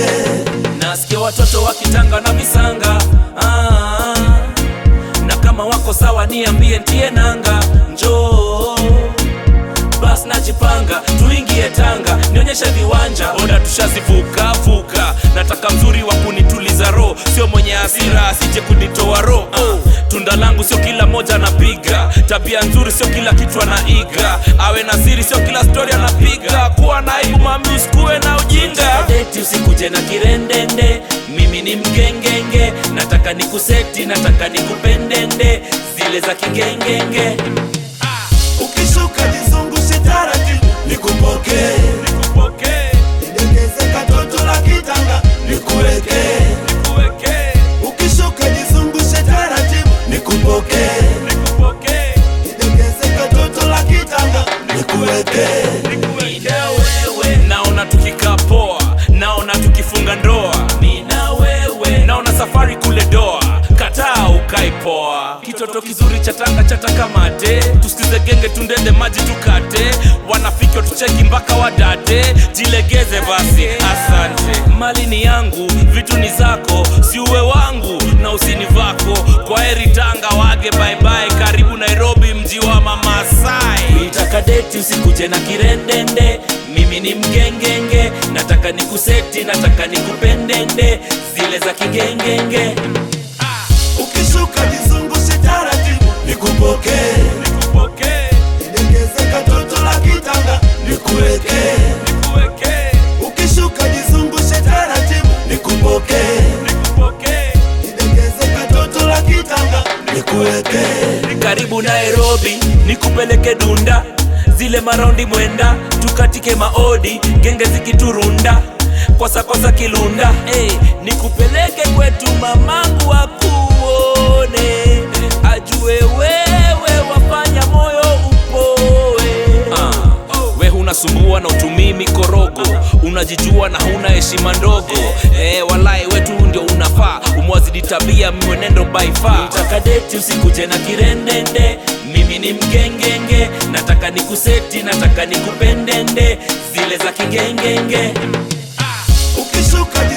nasikia watoto wakitanga na visanga ah, na kama wako sawa niambie ntie nanga njoo bas najipanga tuingie tanga nionyeshe viwanja oda tushazivuka vuka nataka mzuri wa kunituliza roho sio mwenye hasira asije kunitoa roho oh. tunda langu sio kila moja anapiga tabia nzuri sio kila kitu anaiga awe na siri sio kila stori anapiga kuwa na aibu mami usikuwe na ujinga deti usikuje na kirendende mimi ni mgengenge nataka nikuseti nataka nikupendende zile za kigengenge ukishuka jizungushe taratibu nikupokee nikupokee nidekeze katoto la kitanga nikuwekee nikuwekee ukishuka jizungushe taratibu nikupokee nikupokee nidekeze katoto la kitanga nikuwekee Mina wewe naona tukikaa poa, naona tukifunga ndoa. Mina wewe naona safari kule doa, kataa ukai poa. Kitoto kizuri cha tanga chataka mate, tusikize genge tundende maji tukate, wanafiki watucheki mpaka wadate, jilegeze basi, asante. Mali ni yangu, vitu ni zako, si uwe wangu na usini vako. Kwa heri Tanga, wage bye bye, karibu Nairobi, mji wa Mamasai. Nitaka deti usikuje na kirendende, mimi ni mgengenge, nataka nikuseti, nataka nikupendende, zile za kigengenge. ukishuka jizungushe taratibu nikupokee Nikupokee, nidekeze katoto la kitanga nikuwekee nikuwekee, ukishuka jizungushe taratibu nikupokee nikupokee. nidekeze katoto la kitanga nikuwekee karibu Nairobi, nikupeleke Dunda, zile maraundi mwenda, tukatike maodi, genge zikiturunda kosa kosa kilunda hey, nikupeleke kwetu mamangu akuone, ajue wewe wafanya moyo upoe. Ah, we hunasumbua na utumii mikorogo, unajijua na huna heshima ndogo eh, walai wetu ndio unafaa, umwazidi tabia mwenendo by far. Nataka deti usikuje na kirendende, mimi ni mgengenge, nataka nikuseti, nataka nikupendende, zile za kigengenge ukishuka